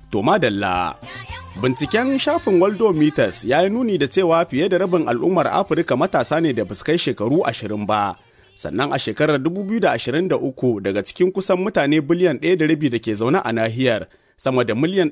To madalla. Binciken shafin Worldometers ya yi nuni da cewa fiye da rabin al'ummar Afirka matasa ne da kai shekaru ashirin ba. Sannan a shekarar 2023 daga cikin kusan mutane biliyan ɗaya da rabi da ke zaune a nahiyar, sama da miliyan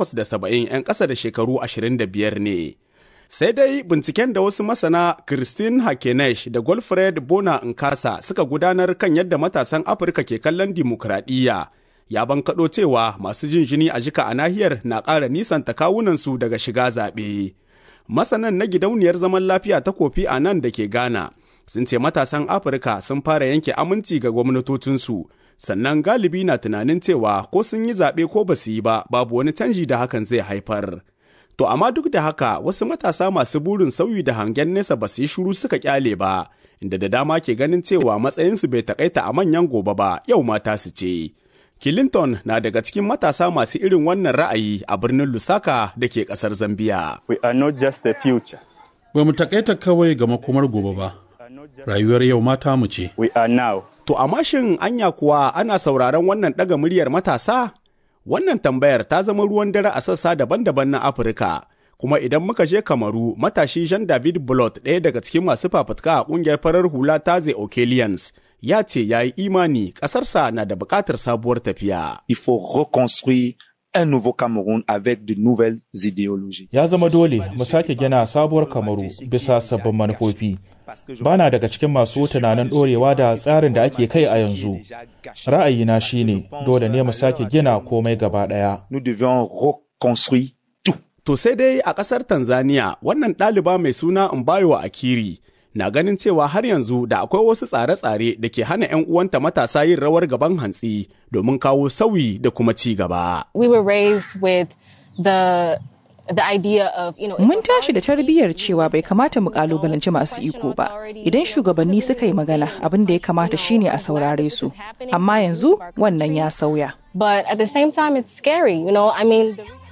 870 'yan ƙasa da shekaru 25 ne. Sai dai binciken da wasu masana Christine Hakenesh da Golfred Bona Nkasa suka gudanar kan yadda matasan Afirka ke kallon dimokuraɗiyya ya bankaɗo cewa masu jin jini a jika a nahiyar na ƙara nisanta kawunansu daga shiga zaɓe. Masanan na gidauniyar zaman lafiya ta kofi a nan da ke Ghana sun ce matasan Afirka sun fara yanke aminci ga gwamnatocinsu, sannan galibi na tunanin cewa ko sun yi zaɓe ko ba su yi ba babu wani canji da hakan zai haifar. To amma duk da haka wasu matasa masu burin sauyi da hangen nesa ba su yi shuru suka kyale ba, inda da dama ke ganin cewa matsayinsu bai takaita a manyan gobe ba yau mata su ce. Clinton na daga cikin matasa masu irin wannan ra'ayi a birnin Lusaka da ke ƙasar Zambiya. We are not just the future. Ba mu takaita kawai ga makomar gobe ba, rayuwar yau mata mu ce. We are now. To amma shin anya kuwa ana sauraron wannan ɗaga muryar matasa? Wannan tambayar ta zama ruwan dare a sassa daban-daban na Afirka. Kuma idan muka je Kamaru, matashi Jean David Blot ɗaya daga cikin masu fafutuka a ƙungiyar farar hula Taze Okelians ya ce ya yi imani ƙasarsa na da buƙatar sabuwar tafiya. Il faut reconstruire un nouveau Cameroun avec de nouvelles idéologies. Ya zama dole mu sake gina sabuwar Kamaru bisa sabbin manufofi. Bana daga cikin masu tunanin ɗorewa da tsarin da ake kai a yanzu. Ra'ayina shine dole ne mu sake gina komai gaba ɗaya. Nous devions reconstruire tout. To sai dai a ƙasar Tanzania wannan ɗaliba mai suna Mbayo Akiri na ganin cewa har yanzu da akwai wasu tsare-tsare da ke hana 'yan uwanta matasa yin rawar gaban hantsi domin kawo sauyi da kuma ci gaba. We were raised with the the idea of, you know, Mun tashi da tarbiyyar cewa bai kamata mu kalubalanci masu iko ba. Idan shugabanni suka yi magana abin da ya kamata shine a saurare su. Amma yanzu wannan ya sauya. But at the same time, it's scary, you know. I mean, the...